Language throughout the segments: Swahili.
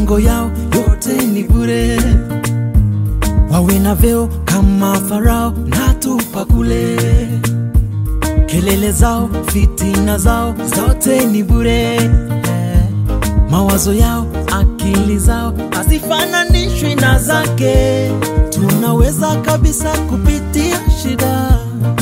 malengo yao yote ni bure, wawe na vyeo kama Farao na tupa kule, kelele zao, fitina zao zote ni bure, mawazo yao, akili zao hazifananishwi na zake. Tunaweza kabisa kupitia shida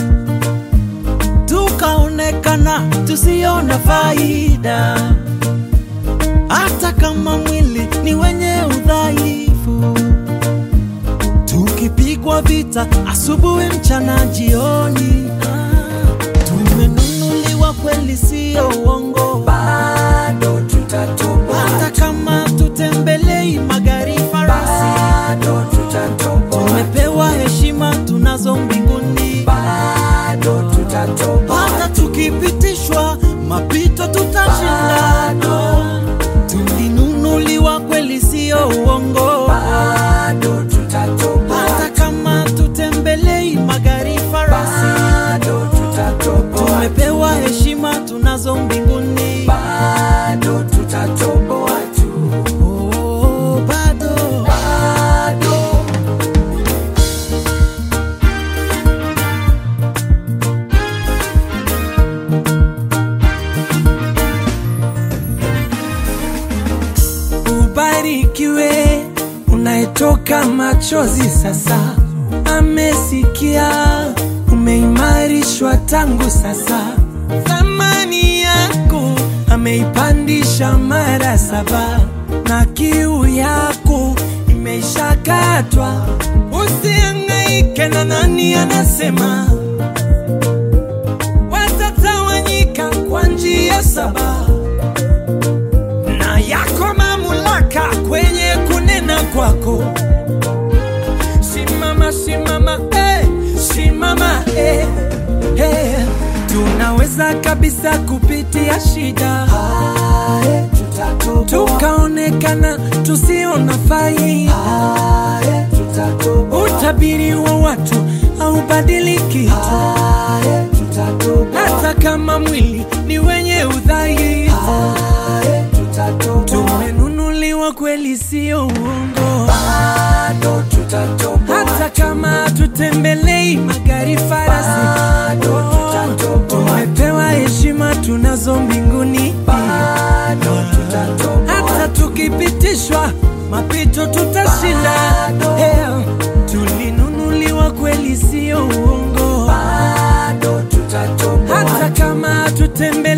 tukaonekana tusiona faida, hata kama mwili ni wenye udhaifu, tukipigwa vita asubuhi, mchana, jioni. Ah, tumenunuliwa kweli, sio uongo, bado tutatoboa, hata kama tutembelei magari farasi, bado tutatoboa, tumepewa heshima tunazo mbinguni, bado tutatoboa, hata tukipitishwa mapito tutashinda. Tulinunuliwa kweli, sio uongo, bado tutatoboa, hata kama tutembelei magari farasi, bado tutatoboa, tumepewa heshima tunazo mbinguni. bado tutatoboa tu, Oh, bado bado Ubarikiwe unayetoka machozi sasa, amesikia umeimarishwa tangu sasa, thamani yako ameipandisha mara saba, na kiu yako imeishakatwa. Usihangaike na nani anasema watatawanyika kwa njia saba na yako mamlaka kwenye kunena kwako. Simama, simama, eh, simama, eh, eh. Tunaweza kabisa kupitia shida Ae, tutatoboa, tukaonekana tusiona faida. ae, tutatoboa, Utabiri wa watu haubadiliki, ae, tutatoboa, hata kama mwili ni wenye udhaifu. ae, tutatoboa, Tumenunuliwa kweli, sio uongo. bado tutatoboa, hata kama tutembelei magari farasi, Bado tutatoboa. tumepewa heshima tunazo mbinguni. bado tutatoboa, Hata tukipitishwa mapito tutashinda. Bado. Eh, Tulinunuliwa kweli, sio uongo. bado tutatoboa, Hata kama tutembe